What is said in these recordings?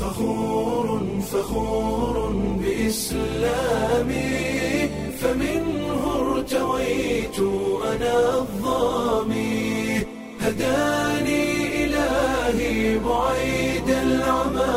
فخور فخور بإسلامي فمنه ارتويت أنا الظامي هداني إلهي بعيد العمى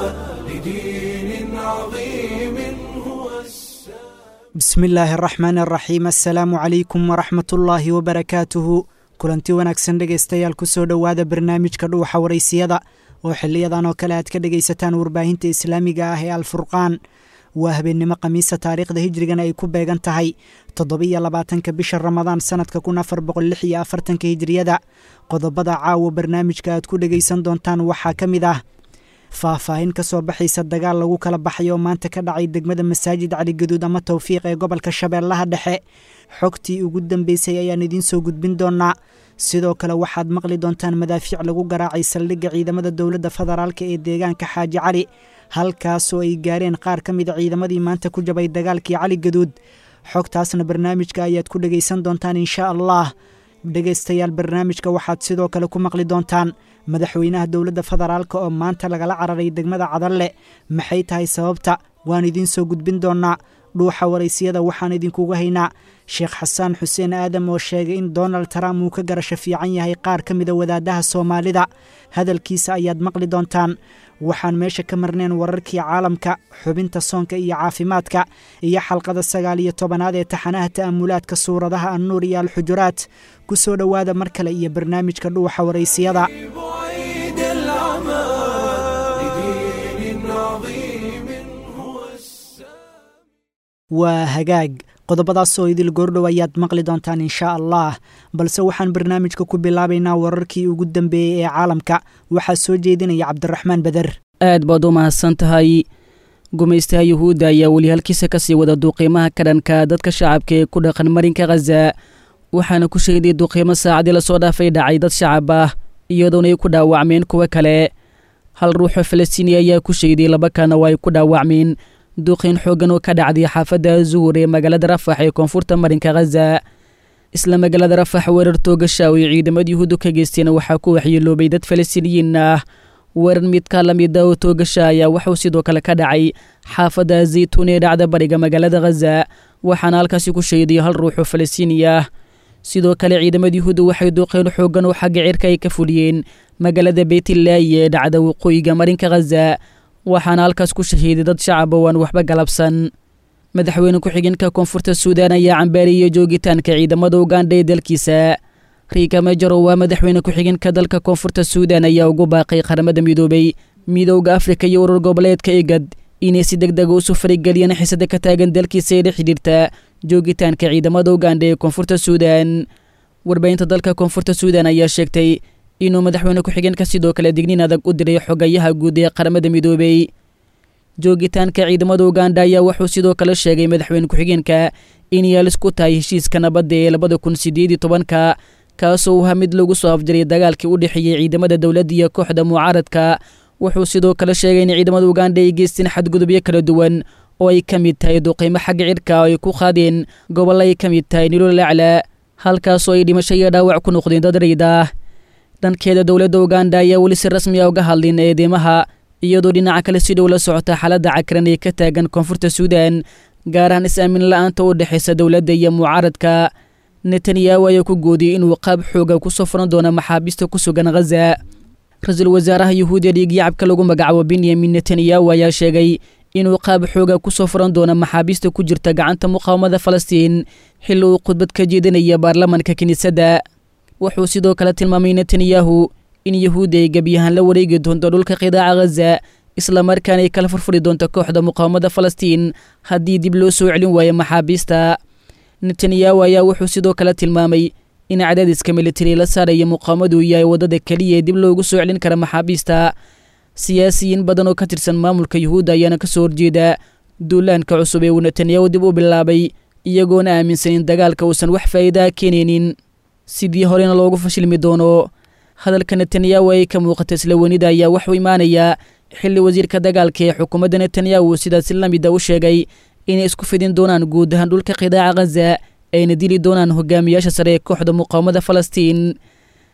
لدين عظيم هو السلام bismi illaahi araxmaan araxiim assalaamu calaykum waraxmat ullaahi wabarakaatuhu kulanti wanaagsan dhegaystayaal kusoo dhowaada barnaamijka dhuuxa waraysiyada oo xiliyadan oo kale aad ka dhegaysataan warbaahinta islaamiga ah ee alfurqaan waa habeennimo khamiisa taariikhda hijrigana ay ku beegan tahay toddobiyo labaatanka bisha ramadaan sanadka kun afar boqol lix iyo afartanka hijriyada qodobada caawa barnaamijka aad ku dhegaysan doontaan waxaa ka mid ah faahfaahin ka soo baxaysa dagaal lagu kala baxay oo maanta ka dhacay degmada masaajid caligaduud ama towfiiq ee gobolka shabeellaha dhexe xogtii ugu dambeysay ayaan idiin soo gudbin doonaa sidoo kale waxaad maqli doontaan madaafiic lagu garaacay saldhigga ciidamada dowladda federaalka ee deegaanka xaaji cali halkaasoo ay gaareen qaar ka mida ciidamadii maanta ku jabay dagaalkii cali gaduud xogtaasna barnaamijka ayaad ku dhegaysan doontaan inshaa allah dhegaystayaal barnaamijka waxaad sidoo kale ku maqli doontaan madaxweynaha dowladda federaalk oo maanta lagala cararay degmada cadalle maxay tahay sababta waan idiin soo gudbin doonaa dhuuxa waraysiyada waxaan idinkugu haynaa sheekh xasaan xuseen aadam oo sheegay in donald trump uu ka garasho fiican yahay qaar ka mida wadaadaha soomaalida hadalkiisa ayaad maqli doontaan waxaan meesha ka marneen wararkii caalamka xubinta soonka iyo caafimaadka iyo xalqada sagaal iyo tobanaad ee taxanaha ta'amulaadka suuradaha annuur iyo alxujuraat ku soo dhowaada mar kale iyo barnaamijka dhuuxa waraysiyada بعيد العمى لدين عظيم هو السلام waa hagaag qodobadaasoo idil goordhow ayaad maqli doontaan inshaa allah balse waxaan barnaamijka ku bilaabaynaa wararkii ugu dambeeyey ee caalamka waxaa soo jeedinaya cabdiraxmaan beder aad baad u mahadsan tahay gumaystaha yuhuudda ayaa weli halkiisa ka sii wada duuqiimaha ka dhanka dadka shacabka ee ku dhaqan marinka khaza waxaana ku sheeday duuqiimo saacadii lasoo dhaafay dhacay dad shacab ah iyadoona ay ku dhaawacmeen kuwo kale hal ruuxoo falastiini ayaa ku sheeday laba kana oo ay ku dhaawacmeen duuqiin xooggan oo ka dhacday xaafadda zuur ee magaalada rafax ee koonfurta marinka khaza isla magaalada rafax weerar toogasha oo ay ciidamada yuhuuddu ka geysteen waxaa ku waxyeeloobay dad falastiiniyiin ah weerar midka la mida oo toogasha ayaa waxuu sidoo kale ka dhacay xaafadda zaytuun ee dhacda bariga magaalada khaza waxaana halkaasi ku sheeday hal ruuxoo falastiini ah sidoo kale ciidamada yuhuudda waxay duuqeen xooggan oo xagga cirka ay ka fuliyeen magaalada beytlaayi ee dhacda waqooyiga marinka khaza waxaana halkaas ku shahiiday dad shacab oo aan waxba galabsan madaxweyne ku-xigeenka koonfurta suudaan ayaa cambaariyey joogitaanka ciidamada ugandha ee dalkiisa riika mejaro waa madaxweyne ku-xigeenka dalka koonfurta suudaan ayaa ugu baaqay qaramada midoobay midowda afrika iyo urur goboleedka egad inay si deg dega usu farigeliyeen xisada ka taagan dalkiisa ee la xidhiirta joogitaanka ciidamada ugandha ee koonfurta suudaan warbaahinta dalka koonfurta suudaan ayaa sheegtay inuu madaxweyne ku-xigeenka sidoo kale digniin adag u diray xogayaha guud ee qaramada midoobey joogitaanka ciidamada uganda ayaa wuxuu sidoo kale sheegay madaxweyne ku-xigeenka in yaalis ku tahay heshiiska nabadda ee labada kun sideed iyo tobanka kaasoo uu ha mid lagu soo afjaray dagaalkii u dhexeeyey ciidamada dowladda iyo kooxda mucaaradka wuxuu sidoo kale sheegay in ciidamada uganda ay geysteen xadgudubyo kala duwan oo ay ka mid tahay duqiimo xagga cirka oo ay ku qaadeen gobollo ay ka mid tahay nilol acla halkaasoo ay dhimasho iyo dhaawac ku noqdeen dad rayd ah dhankeeda dowladda uganda ayaa weli si rasmi a uga hadlin eedeymaha iyadoo dhinaca kale si dhow la socota xaaladda cakran ee ka taagan koonfurta suudaan gaar ahaan is-aamin la-aanta u dhexaysa dowladda iyo mucaaradka netanyahu ayaa ku goodiyey inuu qaab xooga ku soo furan doono maxaabiista ku sugan khaza ra-iisul wasaaraha yuhuudiya dhiigyacabka lagu magacaabo benyamin netanyahu ayaa sheegay inuu qaab xooga ku soo furan doono maxaabiista ku jirta gacanta muqaawamada falastiin xilli uu khudbad ka jeedinaya baarlamanka kiniisadda wuxuu sidoo kale tilmaamay netanyahu in yuhuudda ay gebyahaan la wareegi doonto dhulka qidaaca khaza islamarkaana ay kala furfuri doonto kooxda muqaawamada falastiin haddii dib loo soo celin waayo maxaabiista netanyahu ayaa wuxuu sidoo kale tilmaamay in cadaadiska militari la saaraya muqaawamadu yahay waddada keliya ee dib loogu soo celin kara maxaabiista siyaasiyiin badan oo ka tirsan maamulka yuhuudda ayaana ka soo horjeeda duulaanka cusub ee uu netanyahu dib u bilaabay iyagoona aaminsan in dagaalka uusan wax faa'iidaa keenaynin sidii horena loogu fashilmi doono hadalka netanyahu ay ka muuqata isla wenida ayaa waxuu imaanayaa xilli wasiirka dagaalka ee xukuumadda netanyahu sidaasi la mida u sheegay inay isku fidin doonaan guud ahaan dhulka qidaaca khaza ayna dili doonaan hogaamiyaasha sare ee kooxda muqaawamada falastiin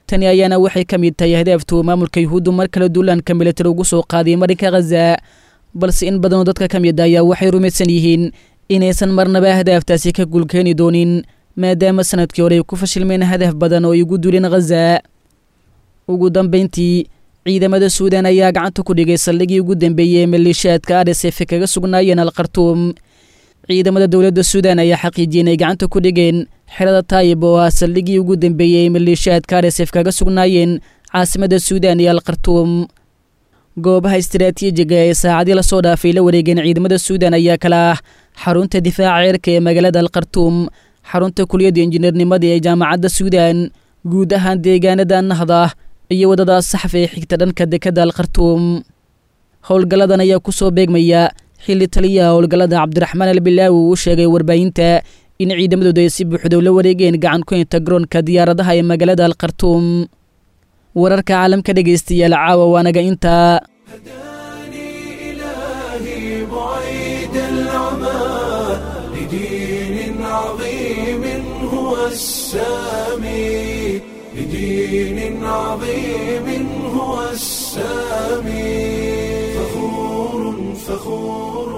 tani ayaana waxay ka mid tahay hadaaftuu maamulka yuhuuddu mar kale duulaanka militari ugu soo qaaday marinka khaza balse in badanoo dadka ka mid ayaa waxay rumaysan yihiin inaysan marnaba hadaaftaasi ka guulkeeni doonin maadaama sanadkii hore ay ku fashilmeen hadaf badan oo ay ugu duuleen khaza ugu dambayntii ciidamada suudan ayaa gacanta ku dhigay saldhigii ugu dambeeyey ee maleeshiyaadka arsf kaga sugnaayeen alkhartuum ciidamada dowladda suudan ayaa xaqiijiyey inay gacanta ku dhigeen xerada taayib oo ah saldhigii ugu dambeeyey ee maleeshiyaadka arsf kaga sugnaayeen caasimada suudan iyo alkhartuum goobaha istaraatiijiga ee saacadii lasoo dhaafay la wareegeen ciidamada suudan ayaa kala ah xarunta difaaca cirka ee magaalada alkhartuum xarunta kuliyadda injineernimada ee jaamacadda suudan guud ahaan deegaanada nahda iyo waddada saxaf ee xigta dhanka dekadda alkhartuum howlgalladan ayaa ku soo beegmaya xilli taliyaha howlgallada cabdiraxmaan albilaawi uu sheegay warbaahinta in ciidamadooda ay si buuxdow la wareegeen gacan ku inta garoonka diyaaradaha ee magaalada alkhartuum wararka caalamka dhegaystayaal caawa waanaga intaa هداني إلهي بعيد العمى لدين عظيم هو السامي لدين عظيم هو السامي فخور فخور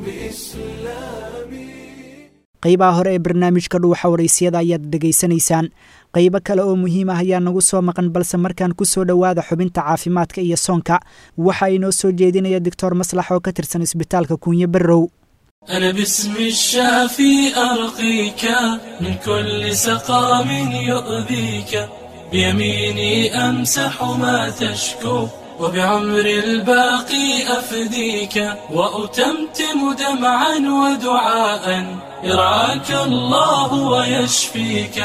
بإسلامي qaybaha hore ee barnaamijka dhuuxa waraysiyada ayaad dhegaysanaysaan qaybo kale oo muhiim ah ayaa nagu soo maqan balse markaan ku soo dhowaada xubinta caafimaadka iyo soonka waxa inoo soo jeedinaya doctor maslax oo ka tirsan isbitaalka kuunyo barrow أنا باسم الشافي أرقيك من كل سقام يؤذيك بيميني أمسح ما تشكو وبعمر الباقي أفديك وأتمتم دمعا ودعاء يرعاك الله ويشفيك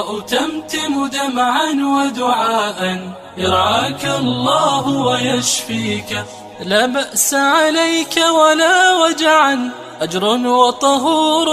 وأتمتم دمعا ودعاء يرعاك الله ويشفيك لا بأس عليك ولا وجعا أجر وطهور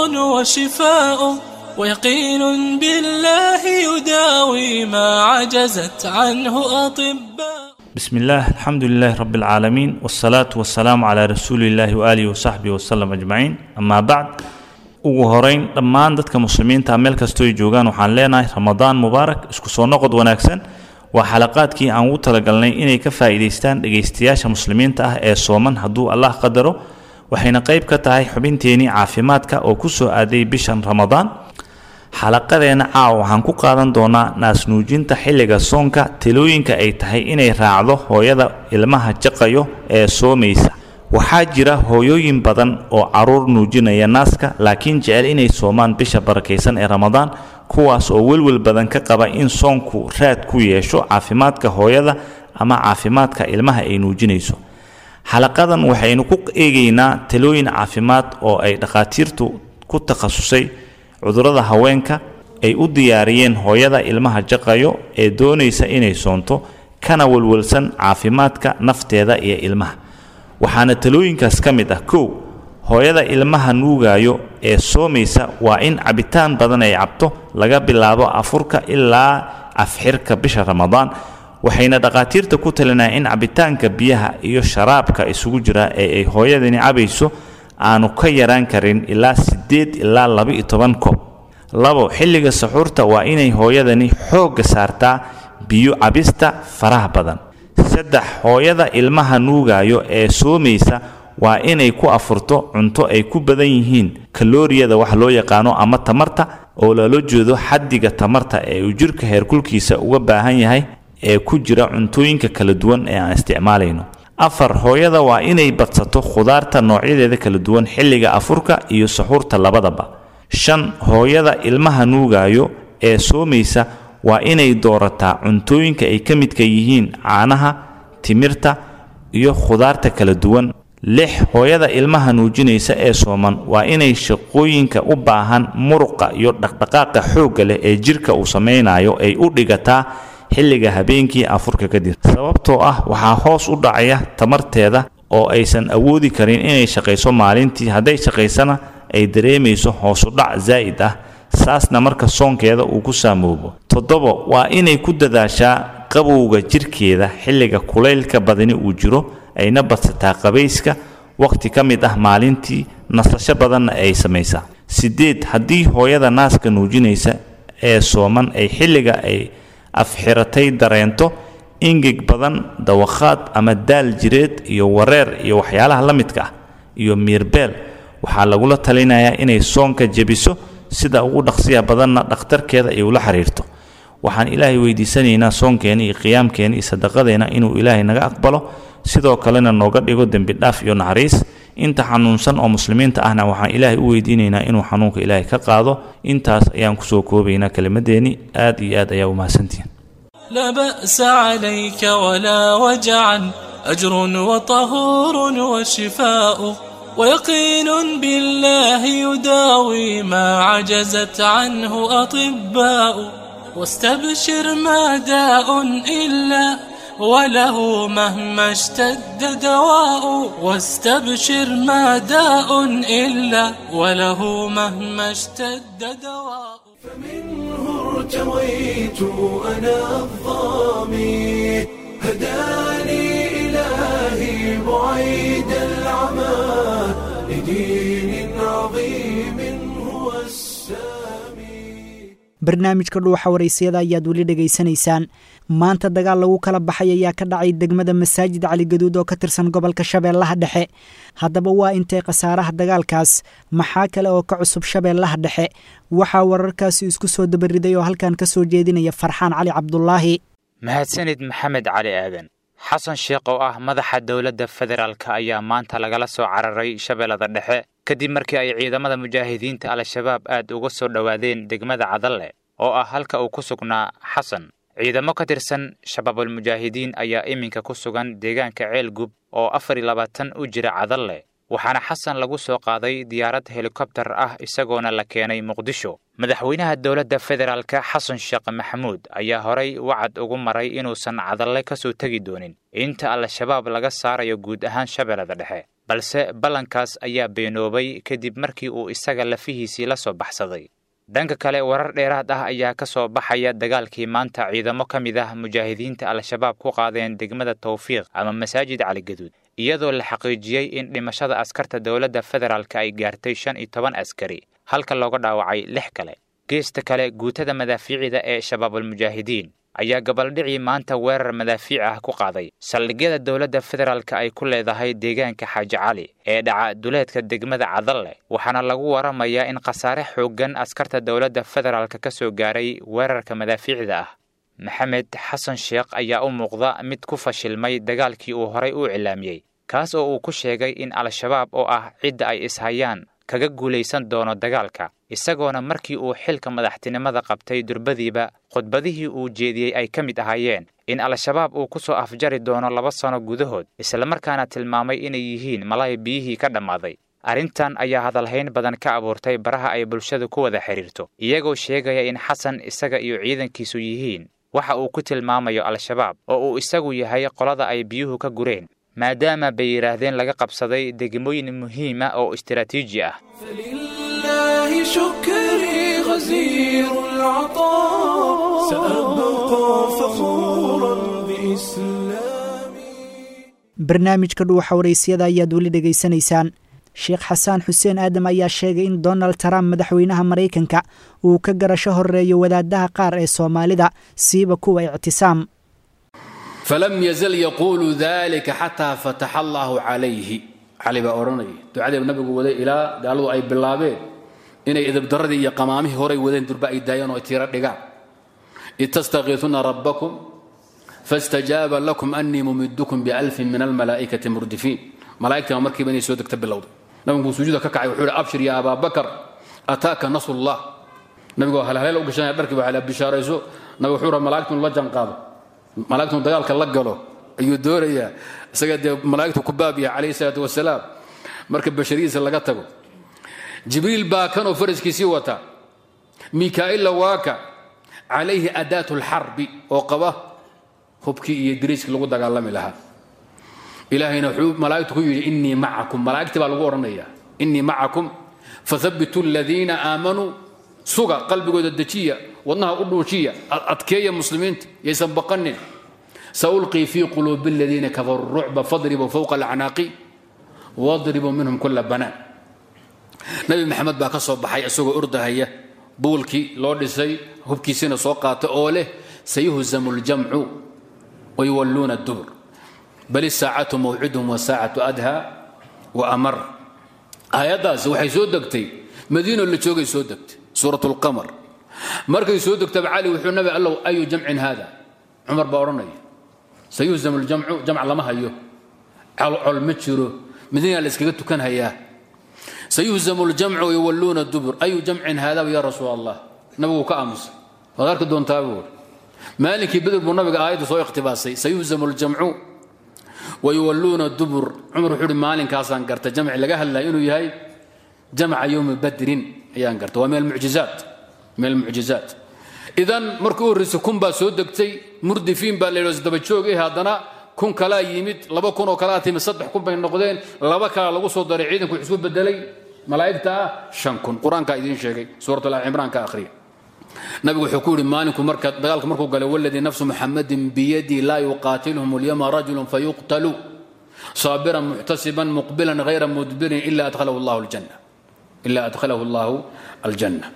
وشفاء ويقين بالله يداوي ما عجزت عنه أطباء بسم الله الحمد لله رب العالمين والصلاة والسلام على رسول الله وآله وصحبه وسلم أجمعين أما بعد ugu horeyn dhammaan dadka muslimiinta meel kastoo ay joogaan waxaan leenahay ramadaan mubaarak isku soo noqod wanaagsan waa xalaqaadkii aan ugu talagalnay inay ka faa'iidaystaan dhegaystayaasha muslimiinta ah ee sooman hadduu allah qadaro waxayna qayb ka tahay xubinteenii caafimaadka oo ku soo aaday bishan ramadaan xalaqadeena caawa waxaan ku qaadan doonaa naasnuujinta xilliga soonka talooyinka ay tahay inay raacdo hooyada ilmaha jaqayo ee soomaysa waxaa jira hooyooyin badan oo caruur nuujinaya naaska laakiin jecel inay soomaan bisha barakaysan ee ramadaan kuwaas oo welwel badan ka qaba in soonku raad ku yeesho caafimaadka hooyada ama caafimaadka ilmaha ay nuujinayso xalaqadan waxaynu ku eegaynaa talooyin caafimaad oo ay dhakhaatiirtu ku takhasusay cudurrada haweenka ay u diyaariyeen hooyada ilmaha jaqayo ee doonaysa inay soonto kana welwelsan caafimaadka nafteeda iyo ilmaha waxaana talooyinkaas ka mid ah kow hooyada ilmaha nuugaayo ee soomaysa waa in cabitaan badan ay cabto laga bilaabo afurka ilaa afxirka bisha ramadaan waxayna dhakhaatiirta ku talinaya in cabitaanka biyaha iyo sharaabka isugu jira ee ay hooyadani cabayso aanu ka yaraan karin ilaa siddeed ilaa laba-iyo toban koob labo xilliga saxuurta waa inay hooyadani xoogga saartaa biyo cabista faraha badan saddex hooyada ilmaha nuugaayo ee soomaysa waa inay ku afurto cunto ay ku badan yihiin kalooriyada wax loo yaqaano ama tamarta oo loola jeedo xaddiga tamarta ee uu jirka heerkulkiisa uga baahan yahay ee ku jira cuntooyinka kala duwan ee aan isticmaalayno afar hooyada waa inay badsato khudaarta noocyadeeda kala duwan xilliga afurka iyo saxuurta labadaba shan hooyada ilmaha nuugaayo ee soomaysa waa inay doorataa cuntooyinka ay ka midka yihiin caanaha timirta iyo khudaarta kala duwan lix hooyada ilmaha nuujinaysa ee sooman waa inay shaqooyinka u baahan muruqa iyo dhaqdhaqaaqa xoogga leh ee jirka uu samaynayo ay u dhigataa xilliga habeenkii afurka kadib sababtoo ah waxaa hoos u dhacaya tamarteeda oo aysan awoodi karin inay shaqayso maalintii hadday shaqaysana ay dareemayso hoosudhac zaa'id ah saasna marka soonkeeda uu ku saamoobo toddobo waa inay ku dadaashaa qabowga jirkeeda xilliga kulaylka badani uu jiro ayna badsataa qabayska wakhti ka mid ah maalintii nasasho badanna ay samaysaa siddeed haddii hooyada naaska nuujinaysa ee sooman ay xilliga ay afxiratay dareento ingeg badan dawakhaad ama daal jireed iyo wareer iyo waxyaalaha la midka ah iyo miirbeel waxaa lagula talinayaa inay soonka jebiso sida ugu dhaqsiya badanna dhakhtarkeeda ay ula xiriirto waxaan ilaahay weydiisanaynaa soonkeena iyo qiyaamkeena iyo sadaqadeena inuu ilaahay naga aqbalo sidoo kalena nooga dhigo dembi dhaaf iyo naxariis inta xanuunsan oo muslimiinta ahna waxaan ilaahay u weydiinaynaa inuu xanuunka ilaahay ka qaado intaas ayaan kusoo koobaynaa kelimadeennii aad iyo aad ayaa u mahadsantihiin لا بأس عليك ولا وجعا أجر وطهور وشفاء ويقين بالله يداوي ما عجزت عنه أطباء واستبشر ما داء إلا وله مهما اشتد دواء واستبشر ما داء إلا وله مهما اشتد دواء فمنه ارتويت أنا الظامي هداني إلهي بعيد العمى لدين عظيم هو السامي barnaamijka dhuuxa waraysiyada ayaad weli dhegaysanaysaan maanta dagaal lagu kala baxay ayaa ka dhacay degmada masaajid caligaduud oo ka tirsan gobolka shabeellaha dhexe haddaba waa intay khasaaraha dagaalkaas maxaa kale oo ka cusub shabeellaha dhexe waxaa wararkaasi isku soo dabariday oo halkan ka soo jeedinaya farxaan cali cabdulaahi mahadsanid maxamed cali aadan xasan sheekh oo ah madaxa dowladda federaalka ayaa maanta lagala soo cararay shabeellada dhexe kadib markii ay ciidamada mujaahidiinta al-shabaab aad uga soo dhowaadeen degmada cadalle oo ah halka uu ku sugnaa xasan ciidamo ka tirsan shabaabulmujaahidiin ayaa iminka ku sugan deegaanka ceelgub oo afar iyo labaatan u jira cadalle waxaana xasan lagu soo qaaday diyaarad helikobtar ah isagoona la keenay muqdisho madaxweynaha dowladda federaalka xasan sheekh maxamuud ayaa horay wacad ugu maray inuusan cadalle ka soo tegi doonin inta al-shabaab laga saarayo guud ahaan shabeellada dhexe balse ballankaas ayaa beenoobay kadib markii uu isaga lafihiisii la soo baxsaday dhanka kale warar dheeraad ah ayaa ka soo baxaya dagaalkii maanta ciidamo ka mid ah mujaahidiinta al-shabaab ku qaadeen degmada tawfiiq ama masaajid caligaduud iyadoo la xaqiijiyey in dhimashada askarta dowladda federaalka ay gaartay shan iyo toban askari halka looga dhaawacay lix kale geesta kale guutada madaafiicida ee shabaabulmujaahidiin ayaa gabaldhicii maanta weerar madaafiic ah ku qaaday saldhigyada dowladda federaalka ay ku leedahay deegaanka xaaji cali ee dhaca duleedka degmada cadalle waxaana lagu waramayaa in khasaare xooggan askarta dowladda federaalka ka soo gaaray weerarka madaafiicda ah maxamed xasan sheekh ayaa u muuqda mid ku fashilmay dagaalkii uu horay u cilaamiyey kaas oo uu ku sheegay in al-shabaab oo ah cidda ay ishayaan kaga guulaysan doono dagaalka isagoona markii uu xilka madaxtinimada qabtay durbadiiba khudbadihii uu jeediyey ay ka mid ahaayeen in al-shabaab uu ku soo afjari doono laba sano gudahood islamarkaana tilmaamay inay yihiin malay biyihii ka dhammaaday arrintan ayaa hadalhayn badan ka abuurtay baraha ay bulshadu ku wada xidhiirto iyagoo sheegaya in xasan isaga iyo ciidankiisu yihiin waxa uu ku tilmaamayo al-shabaab oo uu isagu yahay qolada ay biyuhu ka gureen maadaama bay yidhaahdeen laga qabsaday degmooyin muhiima oo istiraatiiji ah فلله شكري غزير العطاء سأبقى فخورا بإسلامي barnaamijka dhuuxa waraysyada ayaad weli dhegaysanaysaan sheekh xasaan xuseen aadam ayaa sheegay in donald trump madaxweynaha maraykanka uu ka garasho horeeyo wadaadaha qaar ee soomaalida siiba kuwa ictisaam falam yazal yaquulu dalika xataa fataxa allaahu calayhi cali baa odhanaya ducadii nabigu waday ilaa gaaladu ay bilaabeen inay idabdaradii iyo qamaamihii horay wadeen durba ay daayeen oo ay tiiro dhigaan id tastakiisuuna rabbakum faاstajaaba lakum anii mumidukum bialfin min almalaa'ikati murdifiin malaa'igtii markiiba inay soo degta bilowday nabigu sujuuda ka kacay wuxuu hi abshir ya abaa bakar ataaka nasrullah nabigu halhaleel u gashanaya dharkii baa bishaarayso nabigu wuxuu rabaa malaa'igtu la janqaado malaa'igtu dagaalka la galo ayuu doonayaa isaga dee malaa'igtu ku baab yahay calayhi salaatu wasalaam marka basharidiisa laga tago jibriil baa kanoo faraskiisii wata mikaa'ila waaka calayhi adaatu lxarbi oo qaba hubkii iyo diriiskii lagu dagaalami lahaa ilaahayna wuxuu malaa'igtu ku yidhi innii macakum malaa'igtii baa lagu odhanayaa innii macakum fathabituu aladiina aamanuu suga qalbigooda dejiya wadnaha u dhuujiya adkeeya muslimiinta yaysan baqanin saulqii fii quluubi aladiina kafaruu rucba fadribuu fowqa alacnaaqi wadribuu minhum kula banaan nabi maxamed baa ka soo baxay isagoo ordahaya buulkii loo dhisay hubkiisina soo qaata oo leh sayuhzamu ljamcu wayuwalluuna dubur bal isaacatu mawciduhum wasaacatu adha wa amar aayaddaasi waxay soo degtay madiino la joogay soo degtay suurat lqamar markay soo degtaba cali wuxuu nabi allow ayu jamcin haada cumar baa odhanaya sayuhzamu ljamcu jamc lama hayo colcol ma jiro madiina la iskaga tukan hayaa sayuhzamu ljamcu wayuwalluuna dubur ayu jamcin haada ya rasuul allah nabigu ka aamusay waad arki doontaa buu maalinkii beder buu nabiga aayadda soo ikhtibaasay sayuhzamu ljamcu wayuwalluuna dubur cumar wuxuu uhi maalinkaasaan garta jamci laga hadlaya inuu yahay jamca yowmi badrin ayaan garta waa min almucjizaat min almucjizaat idan markii u horreysay kun baa soo degtay murdifiin baa la yidhi daba joog eh haddana kun kalaa yimid laba kun oo kalaa timid saddex kun bay noqdeen laba kalaa lagu soo daray ciidanku wuxuu isku bedelay malaa'igta ah shan kun qur-aankaa idiin sheegay suurat al-cimraan ka akhriya nabigu wuxuu ku yidhi maalinku marka dagaalka markuu galay waladii nafsu muxamadin biyadii laa yuqaatilhum alyama rajulun fayuqtalu صابرا محتسبا مقبلا غير مدبر إلا أدخله الله الجنة إلا أدخله الله الجنة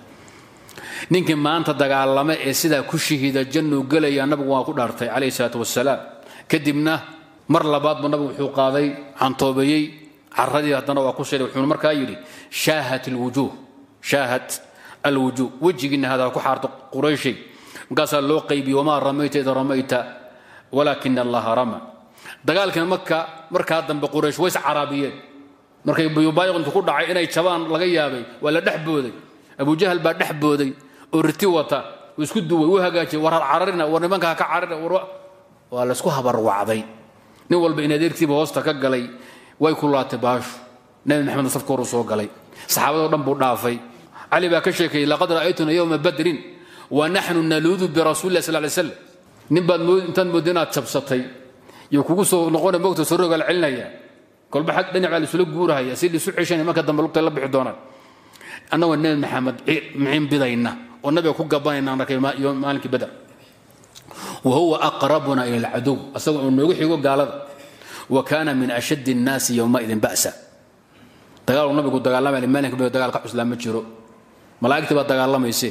ninkii maanta dagaalama ee sidaa ku shahiida jannuu gelaya nabigu waa ku dhaartay calayhi salaatu wasalaam kadibna mar labaad buu nabigu wuxuu qaaday cantoobeeyey caradii haddana waa ku sheegay wuxuuna markaa yidhi shaahat alwujuuh shaahat alwujuuh wejigiina hadaa ku xaarto qurayshay markaasaa loo qaybiyey wamaa ramayta ida ramayta walaakina allaha rama dagaalkina marka markaa dambe quraysh ways caraabiyeen markay buyubaayiqintu ku dhacay inay jabaan laga yaabay waa la dhex booday abujahal baa dhex booday oo riti wata uu isku duway uu hagaajiyay war har cararina war nimanka ha ka cararina war waa laysku habarwacday nin walba in adeertiiba hoosta ka galay way ku laatay baashu nabi maxamed safka horu soo galay saxaabadoo dhan buu dhaafay cali baa ka sheekeeyey laqad ra'aytuna yowma badrin wa naxnu naluudu birasuuli lah sal lay slam nin baad mood intaad moodda inaad jabsatay iyo kugu soo noqona mogta soo rogaal celinaya kolba xag dhinac baa laisula guurahaya si lisu ceshanaya marka dambe lugtay la bixi doonaan annagoo nebi maxamed miciin bidayna oo nabiga ku gabanayna arkay maalinkii badar wa huwa aqrabuna ila alcadow asagoo uu noogu xigo gaalada wa kaana min ashaddi الnaasi yowmaidin ba'sa dagaaluu nabigu dagaalamay maalinka badar dagaal ka cuslaa ma jiro malaa'igtii baa dagaalamayse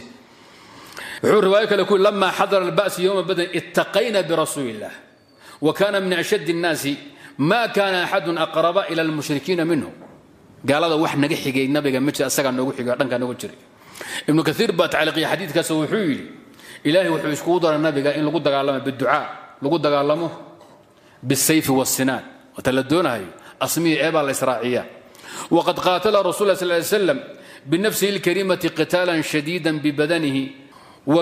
wuxuu riwaayo kale ku lama xadara alba'su yowma badrin ittaqayna birasuuli illah wa kana min ashaddi الnaasi ma kana axadun aqraba ila almushrikiina minhu gaalada wax naga xigay nabiga ma jira asagaa noogu xigay dhankaa noogu jiray ibnu kaiir baa tacliiqiya xadiidkaas wuxuu yidhi ilaahay wuxuu iskugu daray nabiga in lagu dagaalamo biducaa lagu dagaalamo bisayfi wasinaan wata la doonahayo asmihi eebaa la israaciya waqad qaatala rasul lah sal ly slam binafsihi اlkarimati qitaala shadiida bibadanihi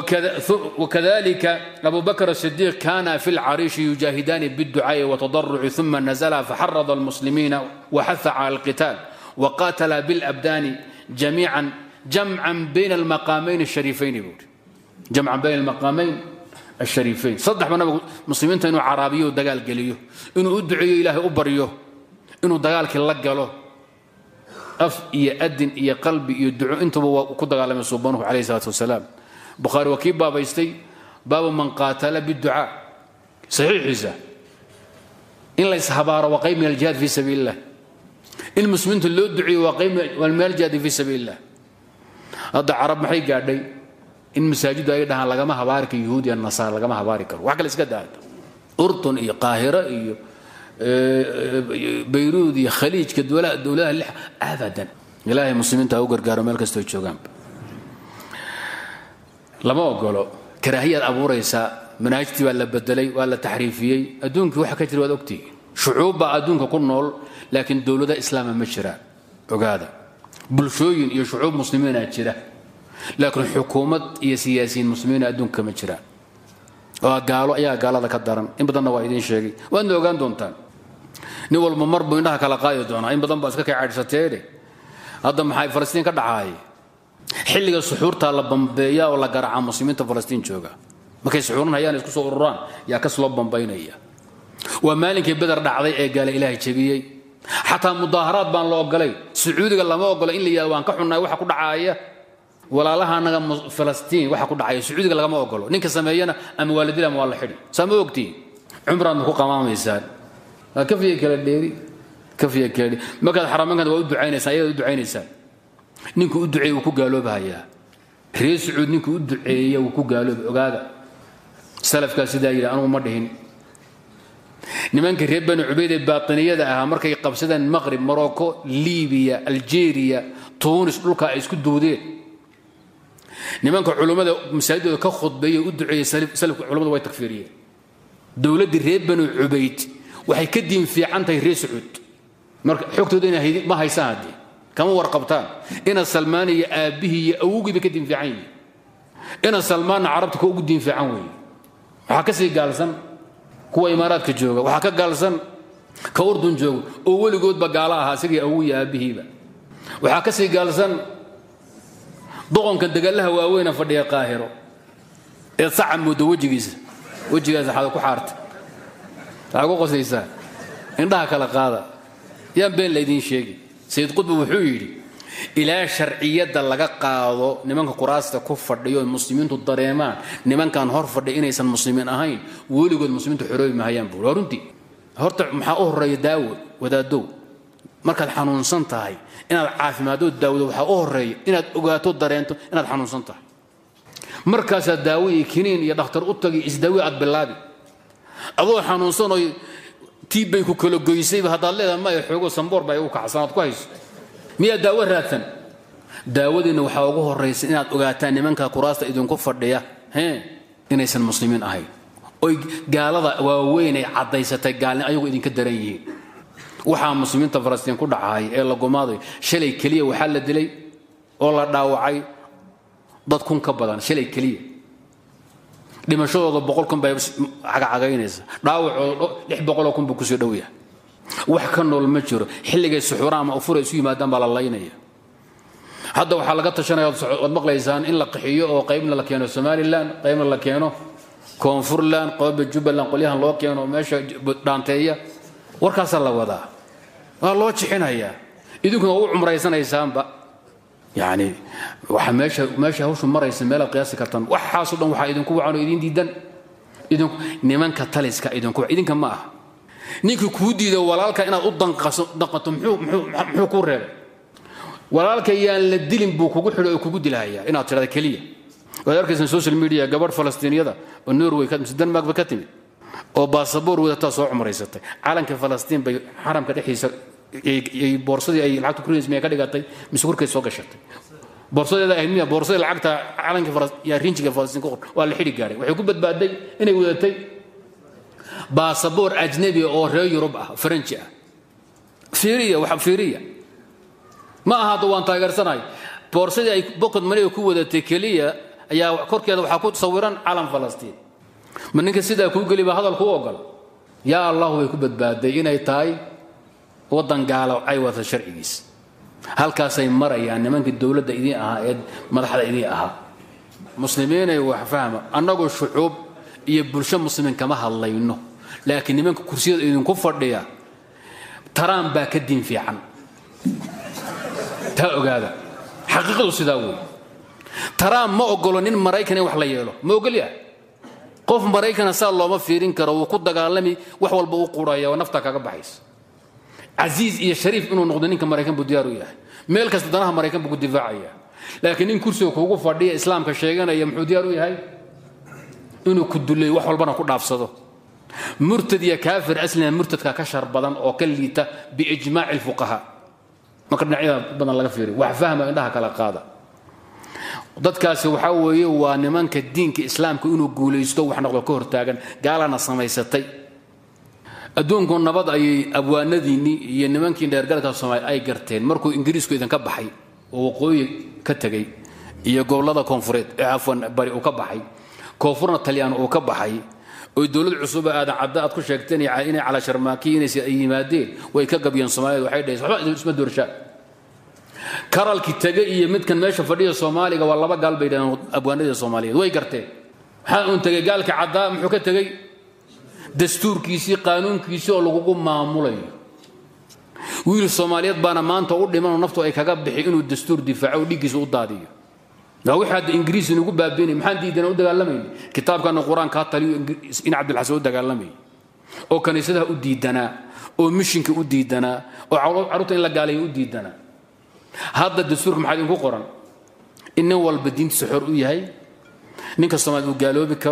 وكذلك أبو بكر الصديق كان في العريش يجاهدان بالدعاء والتضرع ثم نزل فحرض المسلمين وحث على القتال وقاتل بالأبدان جميعا جمعا بين المقامين الشريفين يقول جمعا بين المقامين الشريفين صدح من مسلمين انه عربيه ودقال قليه انه ادعي الهي ابريه انه دقالك لقله اف يا ادن يا قلبي يدعو انتم كدقال من سبحانه عليه الصلاه والسلام بخاري وكيب بابا يستي باب من قاتل بالدعاء صحيح عيسى إن ليس هبار وقيم من الجهاد في سبيل الله المسلمين اللي ادعي وقيم والمال الجهاد في سبيل الله هذا عرب محي قاعدي إن مساجد أيضا لقما هبارك يهودي النصارى لقما هبارك وحكا لسكت هذا أردن إيه قاهرة إيه بيروت إيه خليج كدولا دولة أبدا إلهي المسلمين تاوغر قارو مالك استوى lama ogolo karaahiyaad abuuraysaa manaahijtii waa la bedelay waa la taxriifiyey adduunkii waxa ka jira waad ogtihi shucuub baa adduunka ku nool laakiin dowlada islaama ma jiraan ogaada bulshooyin iyo shucuub muslimiinaa jira laakiin xukuumad iyo siyaasiyiin muslimiina adduunka ma jiraan waa gaalo ayaa gaalada ka daran in badanna waa idiin sheegay waadna ogaan doontaan nin walba mar buu indhaha kala qaadi doonaa in badan baa iska kay caydhsateene hadda maxay falastiin ka dhacaay xilliga suxuurtaa la bambeeya oo la garaaca muslimiinta falastiin jooga markay suxuurinayaan isku soo ururaan yaa kas loo bambaynaya waa maalinkii beder dhacday ee gaala ilaahay jebiyey xataa mudaaharaad baan la ogolay sacuudiga lama ogola in la yihahdo waan ka xunnahay waxa ku dhacaaya walaalaha anaga falastiin waxa ku dhacaya sacuudiga lagama ogolo ninka sameeyana ama waa la dila ama waa la xidhi saa ma ogtiin cumraadna ku qamaamaysaan waa kafiya kala dheeri kafiya kala dheeri markaad xaraamankana waa u ducaynaysaan ayaad u ducaynaysaan ninkuu u duceeye wuu ku gaaloobahayaa reer sacuud ninkuu u duceeya wuu ku gaalooba ogaada salafkaa sidaa yidhi anugu ma dhihin nimanka reer bani cubayd ee baatiniyada ahaa markay qabsadeen maqrib morocco libiya algeria tunis dhulka ay isku duudeen nimanka culummada masaajidooda ka khudbeeyey u duceeyey salafka culummadu way takfiiriyeen dowladdii reer bani cubayd waxay ka diin fiican tahay reer sacuud marka xogtooda ina ma haysaan haddii kama warqabtaan ina salmaan iyo aabbihii iyo awowgiiba ka diin fiican yihiin ina salmaanna carabta ka ugu diin fiican weeye waxaa ka sii gaalsan kuwa imaaraadka jooga waxaa ka gaalsan ka urdun jooga oo weligoodba gaalo ahaa isagii awow iyo aabbihiiba waxaa ka sii gaalsan doqonka dagallaha waaweyna fadhiya qaahiro ee saca mooda wejigiisa wejigaasa xada ku xaarta waxaa ku qoslaysaa indhaha kala qaada yaan been laydiin sheegi sayid qudbi wuxuu yidhi ilaa sharciyadda laga qaado nimanka kuraasta ku fadhiyo muslimiintu dareemaan nimankan hor fadhiya inaysan muslimiin ahayn weligood muslimiintu xoroobi mahayaan buuri waa runtii horta maxaa u horreeya daawo wadaadow markaad xanuunsan tahay inaad caafimaadoo daawado waxaa u horreeya inaad ogaato dareento inaad xanuunsan tahay markaasaa daawo iyo kiniin iyo dhakhtar u tagi isdaawi aad bilaabi adoo xanuunsan oo tiibbay ku kala goysayba haddaad leedahay maya xoogo samboor baa igu kacsan aad ku hayso miyaa daawo raadsan daawadiinna waxaa ugu horraysa inaad ogaataan nimanka kuraasta idinku fadhiya hee inaysan muslimiin ahayn oy gaalada waaweyn ay caddaysatay gaalni ayagu idinka daran yihiin waxaa muslimiinta falastiin ku dhacahay ee la gumaaday shalay keliya waxaa la dilay oo la dhaawacay dad kun ka badan shalay keliya dhimashadooda boqol kun bay cagacagaynaysa dhaawacooda lix boqoloo kun buu kusoo dhow yahay wax ka nool ma jiro xilligay suxuura ama ufura isu yimaadaan baa la laynaya hadda waxaa laga tashanaya waad maqlaysaan in la qaxiyo oo qaybna la keeno somalilan qaybna la keeno koonfurland qooba jubbaland qolyahan loo keeno meesha dhaanteeya warkaasaa la wadaa waa loo jixinayaa idinkuna waa u cumraysanaysaanba yani waxa meesha meesha hawshu maraysa meelaad qiyaasi kartaan waxaasoo dhan waxaa idinku wacan oo idin diidan idinku nimanka taliska idinku idinka ma aha ninkii kuu diiday walaalka inaad u danqato muxuu kuu reebay walaalka yaan la dilin buu kugu xidho oo kugu dilhayaa inaad tidhahda keliya waad arkaysan social media gabadh falastiiniyada oo norway mise denmark ba ka timid oo baasaboor wadataa soo cumraysatay calanka falastiin bay xaramka dhexdiisa boorsadii ay lacagta kurinaysa miyaa ka dhigatay mise korkeed soo gashatay boorsadeeda ahayd miya boorsadii lacagta calanka yaa rinjiga falastiin ku qor waa la xidhi gaaray waxay ku badbaaday inay wadatay baasaboor ajnabi oo reer yurub ah faranji ah fiiriya waxa fiiriya ma aha hadda waan taageersanahay boorsadii ay bokod maniga ku wadatay keliya ayaa korkeeda waxaa ku sawiran calan falastiin ma ninka sidaa kuu geli baa hadal kuu ogol yaa allahu way ku badbaaday inay tahay waddan gaalo ay wata sharcigiis halkaasay marayaan nimankii dowladda idiin ahaa ee madaxda idiin ahaa muslimiinay wax fahma annagoo shucuub iyo bulsho muslimiin kama hadlayno laakiin nimanka kursiyada idinku fadhiya taraan baa ka diin fiican taa ogaada xaqiiqadu sidaa wey taraan ma ogolo nin maraykan in wax la yeelo ma ogolya qof maraykana saa looma fiirin karo wuu ku dagaalami wax walba u quraya oo naftaa kaga baxaysa casiiz iyo shariif inuu noqdo ninka maraykan buu diyaar u yahay meel kasta danaha maraykan buu ku difaacaya laakiin nin kursiga kuugu fadhiya islaamka sheeganaya muxuu diyaar u yahay inuu ku duleeyo wax walbana ku dhaafsado murtad iyo kaafir aslina murtadka ka shar badan oo ka liita biijmaaci lfuqahaa marka dhinacyada badan laga fiiriyo wax fahma indhaha kala qaada dadkaasi waxaa weeye waa nimanka diinka islaamka inuu guulaysto wax noqdo ka hortaagan gaalana samaysatay adduunku nabad ayay abwaanadiinnii iyo nimankii dheergalka soomaaliya ay garteen markuu ingiriisku idinka baxay oo waqooyi ka tegey iyo gobollada koonfureed ee cafwan bari uu ka baxay koonfurna talyaan uu ka baxay oy dowlad cusuba aadan cadda aad ku sheegteen inay calaa sharmaaki inaysi ay yimaadeen way ka gabyeen soomaalida waxay dhaheen waxba isma doorshaa karalki tege iyo midkan meesha fadhiya soomaaliga waa laba gaal bay dhaheen abwaanadii soomaaliyeed way garteen waxaa uun tegey gaalka caddaa muxuu ka tegey dastuurkiisii qaanuunkiisii oo lagugu maamulayo wiil soomaaliyeed baana maanta u dhimanoo naftu ay kaga bixi inuu dastuur difaaco oo dhiiggiisa u daadiyo waa wixii hadda ingiriis inugu baabiinay maxaan diidana u dagaalamayna kitaabkana qur-aankaa taliyo in cabdilxasan u dagaalamayay oo kaniisadaha u diidanaa oo mishinka u diidanaa oo carruurta in la gaalayo u diidanaa hadda dastuurka maxaa idinku qoran in nin walba diintiisa xor u yahay ninka soomaaliyed uu gaaloobi karo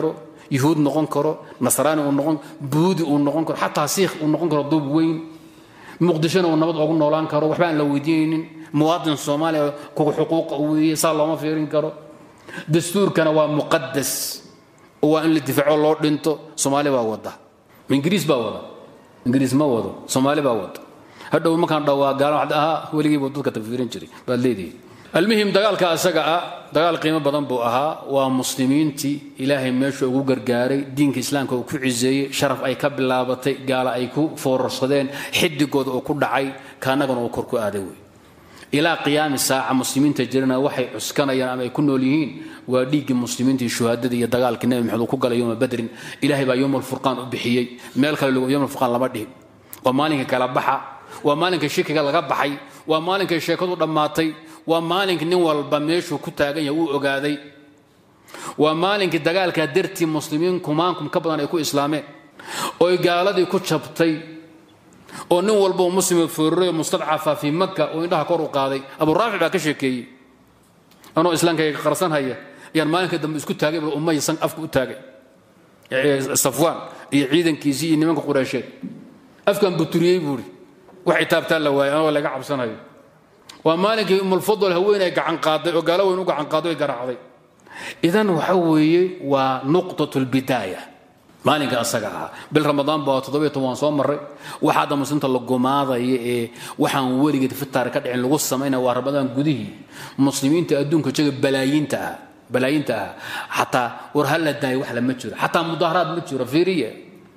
yuhuud noqon karo nasraani uu noqon buudi uu noqon karo xataa siikh uu noqon karo duub weyn muqdishona uu nabad ogu noolaan karo waxba aan la weydiinaynin muwaadin soomaaliya kuwa xuquuqa weeye saa looma fiirin karo dastuurkana waa muqadas oo waa in la difaaco loo dhinto soomaali baa wada ingiriis baa wada ingiriis ma wado soomaali baa wada hadhow markaan dhawaa gaala waxaad ahaa weligiibuu dadka tagfiirin jiray baad leedihi almuhim dagaalka asaga ah dagaal qiimo badan buu ahaa waa muslimiintii ilaahay meesha ugu gargaaray diinka islaamka uu ku ciseeyey sharaf ay ka bilaabatay gaala ay ku foorarsadeen xidigooda uu ku dhacay kaanagana uu kor ku aaday wey ilaa qiyaami saaca muslimiinta jirana waxay cuskanayaan ama ay ku nool yihiin waa dhiiggii muslimiintii shuhaadadii iyo dagaalkii nabi maxamed uu ku galay yowma badrin ilaahay baa yowma alfurqaan u bixiyey meel kale yowma alfurqaan lama dhihin waa maalinka kala baxa waa maalinka shikiga laga baxay waa maalinkay sheekadu dhammaatay waa maalinka nin walba meeshuu ku taagan yahay uu ogaaday waa maalinkii dagaalka dartii muslimiin kumaankum ka badan ay ku islaameen oy gaaladii ku jabtay oo nin walboo muslima foorray mustadcafa fii maka oo indhaha kor u qaaday abu raafic baa ka sheekeeyey anoo islaamkayga qarsan haya ayaan maalinka dambe isku taagay ummay san afka u taagay safwaan iyo ciidankiisii iyo nimanka qureysheed afkan buturiyey buuri wax itaabtaa la waayay anoo laga cabsanayo waa maalinkii umulfadl haweenay gacan qaaday oo gaalo weyn u gacan qaaday oy garaacday idan waxa weeye waa nuqtat lbidaaya maalinka asaga ahaa bil ramadaan baa toddobiyo toban soo maray waxa hadda muslimta la gumaadaya ee waxaan weligeed fitaar ka dhicin lagu samaynaya waa ramadaan gudihii muslimiinta adduunka jooga balaayiinta ah balaayiinta ah xataa war hal la daayo wax lama jiro xataa mudaaharaad ma jiro fiiriya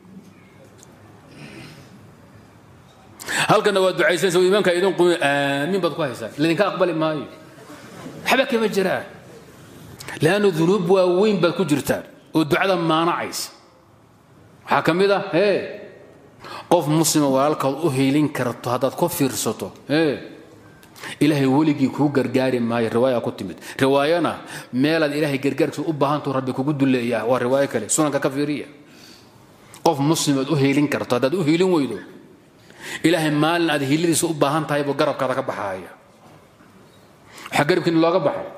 halkana waa ducaysanaysa imaamka idin qumi aamiin baad ku haysaa ladinka aqbali maayo waxba kama jiraan leannu dunuub waaweyn baad ku jirtaan oo ducada maanacaysa waxaa ka mid ah ee qof muslima walaalkaad u hiilin karto haddaad ku fiirsato ee ilaahay weligii kuu gargaari maayo riwaaya ku timid riwaayana meelaad ilaahay gargaarkiisa u baahantuu rabbi kugu duleeyaa waa riwaayo kale sunanka ka fiiriya qof muslimaad u hiilin karto haddaad u hiilin weydo ilaahay maalin aad hiiladiisa u baahan tahay buu garabkaada ka baxaaya waxaa garabkiina looga baxay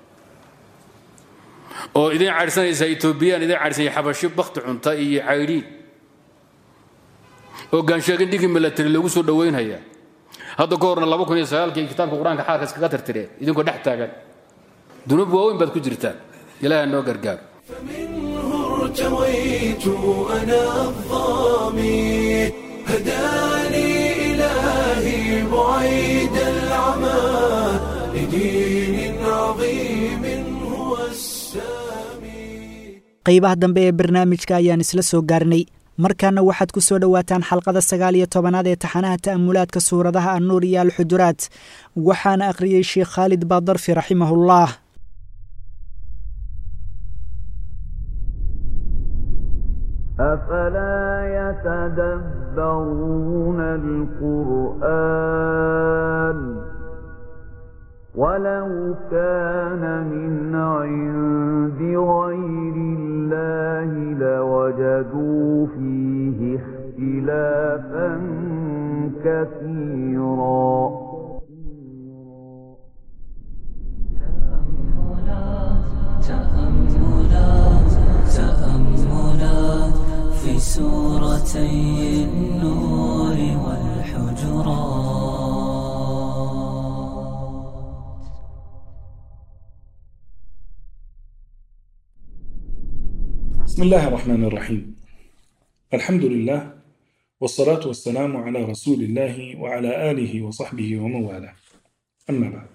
oo idin caydhsanaysa etoobiyaan idin caydhsanaya xabashi bakti cunta iyo caydhiin oo gaansheegin dhigii milatari lagu soo dhowaynhayaa hadda ka horna laba kun iyo sagaalkii kitaabka qur-aanka xaalka iskaga tirtireen idinkoo dhex taagan dunuub waaweyn baad ku jirtaan ilaaha noo gargaaro فمنه ارتويت أنا الظامي هداني إلهي بعيد العمى لدين عظيم هو السامي qaybaha dambe ee barnaamijka ayaan isla soo gaarnay markaana waxaad ku soo dhowaataan xalqada sagaal iyo tobanaad ee taxanaha ta'amulaadka suuradaha annuur iyo alxujuraat waxaana akhriyey sheekh khaalid baadarfi raximahullah أفلا يتدبرون القرآن ولو كان من عند غير الله لوجدوا فيه اختلافا كثيرا تأملات تأملات في سورتي النور والحجرات بسم الله الرحمن الرحيم الحمد لله والصلاة والسلام على رسول الله وعلى آله وصحبه ومن والاه أما بعد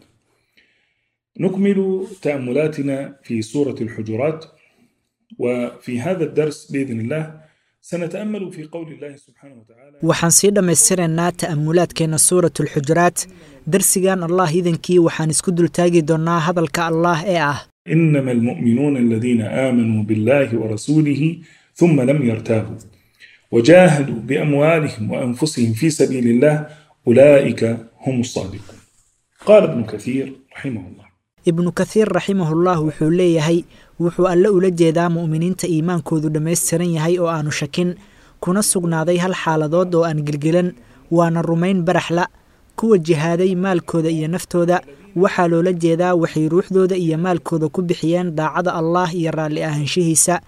نكمل تأملاتنا في سورة الحجرات وفي هذا الدرس بإذن الله سنتأمل في قول الله سبحانه وتعالى waxaan sii dhammaystiraynaa ta'amulaadkeenna suurat alxujuraat darsigan allah idankii waxaan isku dultaagi doonnaa hadalka allah ee ah إنما المؤمنون الذين آمنوا بالله ورسوله ثم لم يرتابوا وجاهدوا بأموالهم وأنفسهم في سبيل الله أولئك هم الصادقون قال ابن كثير رحمه الله ibnu kathiir raximahullah wuxuu leeyahay wuxuu alle ula jeedaa mu'miniinta iimaankoodu dhammaystiran yahay oo aanu shakin kuna sugnaaday hal xaaladood oo aan gelgelan waana rumayn baraxla kuwa jihaaday maalkooda iyo naftooda waxaa loola jeedaa waxay ruuxdooda iyo maalkooda ku bixiyeen daacada allaah iyo raalli ahaanshihiisa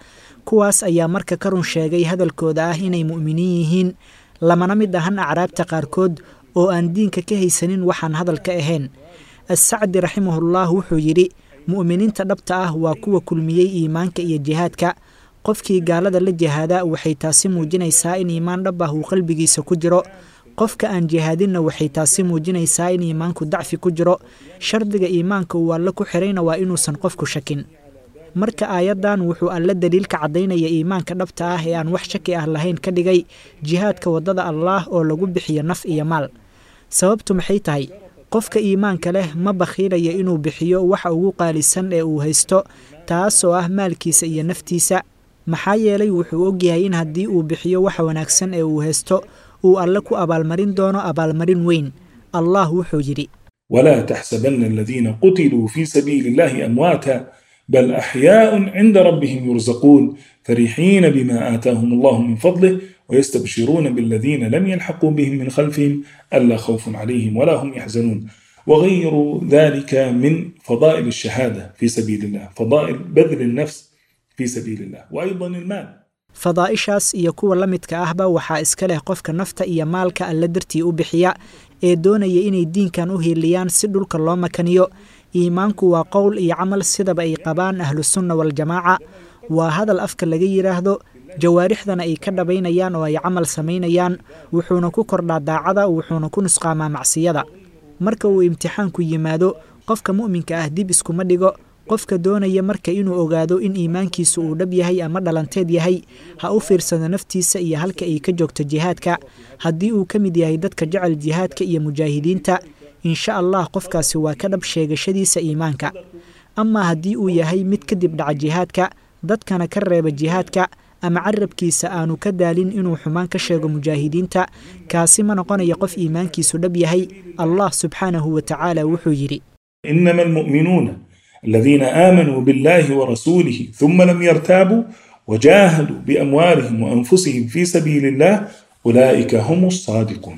kuwaas ayaa marka ka run sheegay hadalkooda ah inay mu'miniin yihiin lamana mid ahan acraabta qaarkood oo aan diinka ka haysanin waxaan hadal ka ahayn assacdi raximahullah wuxuu yidhi mu'miniinta dhabta ah waa kuwa kulmiyey iimaanka iyo jihaadka qofkii gaalada la jihaada waxay taasi muujinaysaa in iimaan dhab ah uu qalbigiisa ku jiro qofka aan jihaadinna waxay taasi muujinaysaa in iimaanku dacfi ku jiro shardiga iimaanka uu alle ku xirayna waa inuusan qofku shakin marka aayaddan wuxuu alle daliilka caddaynaya iimaanka dhabta ah ee aan wax shaki ah lahayn ka dhigay jihaadka waddada allaah oo lagu bixiyo naf iyo maal sababtu maxay tahay qofka iimaanka leh ma bakhiilaya inuu bixiyo waxa ugu qaalisan ee uu haysto taasoo ah maalkiisa iyo naftiisa maxaa yeelay wuxuu ogyahay in haddii uu bixiyo waxa wanaagsan ee uu haysto uu alle ku abaalmarin doono abaalmarin weyn allah wuxuu yidhi ولا تحسبن الذين قتلوا في سبيل الله أمواتا بل أحياء عند ربهم يرزقون فرحين بما آتاهم الله من فضله ويستبشرون بالذين لم يلحقوا بهم من خلفهم ألا خوف عليهم ولا هم يحزنون وغير ذلك من فضائل الشهادة في سبيل الله فضائل بذل النفس في سبيل الله وأيضا المال fadaa'ishaas iyo kuwa la midka ahba waxaa iska leh qofka nafta iyo maalka alle dartii u bixiya ee doonaya inay diinkan u hiiliyaan si dhulka loo makaniyo iimaanku waa qowl iyo camal sidaba ay qabaan ahlusunna waljamaaca waa hadal afka laga yidhaahdo jawaarixdana ay ka dhabaynayaan oo ay camal samaynayaan wuxuuna ku kordhaa daacada wuxuuna ku nusqaamaa macsiyada marka uu imtixaanku yimaado qofka mu'minka ah dib iskuma dhigo qofka doonaya marka inuu ogaado in iimaankiisu uu dhab yahay ama dhalanteed yahay ha u fiirsado naftiisa iyo halka ay ka joogto jihaadka haddii uu ka mid yahay dadka jecel jihaadka iyo mujaahidiinta insha allah qofkaasi waa ka dhab sheegashadiisa iimaanka amaa haddii uu yahay mid kadib dhaca jihaadka dadkana ka reeba jihaadka ama carabkiisa aanu ka daalin inuu xumaan ka sheego mujaahidiinta kaasi ma noqonaya qof iimaankiisu dhab yahay allah subxaanahu wa tacaala wuxuu yidhi إنما المؤمنون الذين آمنوا بالله ورسوله ثم لم يرتابوا وجاهدوا بأموالهم وأنفسهم في سبيل الله أولئك هم الصادقون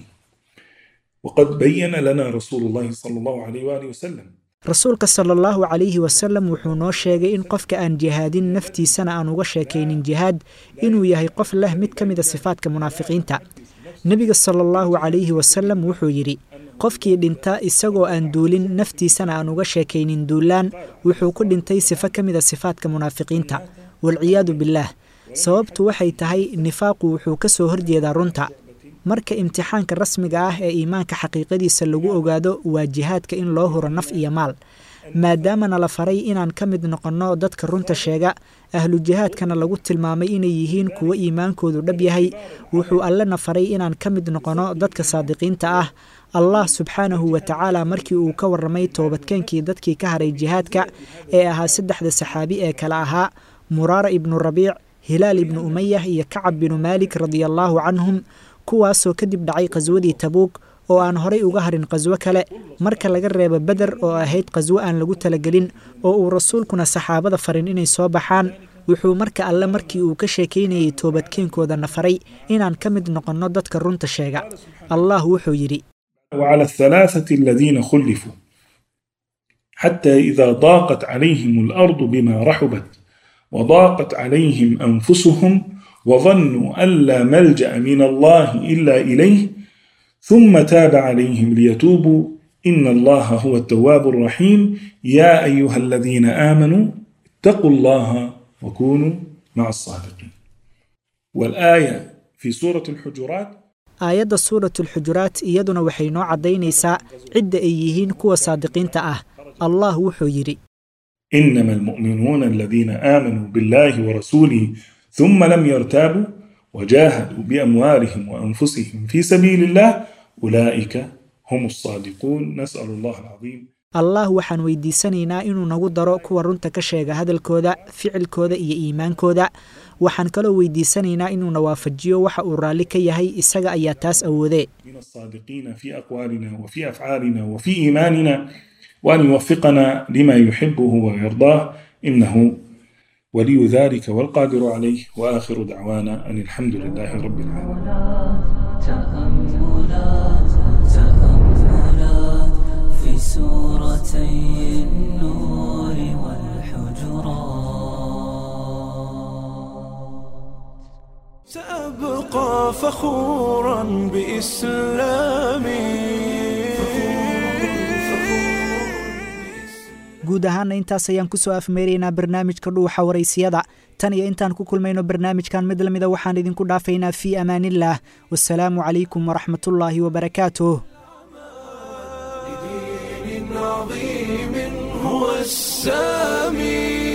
وقد بين لنا رسول الله صلى الله عليه وآله وسلم rasuulka sala allahu calayhi wasalam wuxuu noo sheegay in qofka aan jihaadin naftiisana aan uga sheekaynin jihaad inuu yahay qof leh mid ka mida sifaadka munaafiqiinta nebiga sala allahu calayhi wasalam wuxuu yidhi qofkii dhinta isagoo aan duulin naftiisana aan uga sheekaynin duulaan wuxuu ku dhintay sifo ka mida sifaadka munaafiqiinta walciyaadu bilaah sababtu waxay tahay nifaaqu wuxuu ka soo horjeedaa runta marka imtixaanka rasmiga ah ee iimaanka xaqiiqadiisa lagu ogaado waa jihaadka in loo huro naf iyo maal maadaamana la faray inaan ka mid noqonno dadka runta sheega ahlu jihaadkana lagu tilmaamay inay yihiin kuwo iimaankoodu dhab yahay wuxuu allena faray inaan ka mid noqonno dadka saadiqiinta ah allah subxaanahu wa tacaala markii uu ka warramay toobadkeenkii dadkii ka haray jihaadka ee ahaa saddexda saxaabi ee kale ahaa muraara ibnu rabiic hilaal ibnu umayah iyo kacab binu maalik radiallaahu canhum kuwaasoo kadib dhacay qhaswadii tabuug oo aan horay uga harin qhaswo kale marka laga reebo beder oo ahayd qhaswo aan lagu talagelin oo uu rasuulkuna saxaabada farin inay soo baxaan wuxuu marka alle markii uu ka sheekaynayay toobadkeenkoodana faray inaan ka mid noqonno dadka runta sheega allah wuxuu yidhi وعلى الثلاثة الذين خلفوا حتى إذا ضاقت عليهم الأرض بما رحبت وضاقت عليهم أنفسهم وظنوا أن لا ملجأ من الله إلا إليه ثم تاب عليهم ليتوبوا إن الله هو التواب الرحيم يا أيها الذين آمنوا اتقوا الله وكونوا مع الصادقين والآية في سورة الحجرات aayadda suuratulxujuraat iyaduna waxay noo caddaynaysaa cidda ay yihiin kuwa saadiqiinta ah allah wuxuu yidhi إنما المؤمنون الذين آمنوا بالله ورسوله ثم لم يرتابوا وجاهدوا بأموالهم وأنفسهم في سبيل الله أولئك هم الصادقون نسأل الله العظيم allah waxaan weydiisanaynaa inuu nagu daro kuwa runta ka sheega hadalkooda ficilkooda iyo iimaankooda waxaan kaloo weydiisanaynaa inuuna waafajiyo waxa uu raalli ka yahay isaga ayaa taas awoodee من الصادقين في أقوالنا وفي أفعالنا وفي إيماننا وأن يوفقنا لما يحبه ويرضاه إنه ولي ذلك والقادر عليه وآخر دعوانا أن الحمد لله رب العالمين تأملات تأملات في سورتي النور والحجرات فخورا بإسلامي guud ahaana intaas ayaan ku soo afmeeraynaa barnaamijka dhuuxa waraysiyada tan iyo intaan ku kulmayno barnaamijkan mid lamida waxaan idinku dhaafaynaa fii amaanillaah wasalaamu calaykum waraxmatullaahi wabarakaatuh دين عظيم هو السامي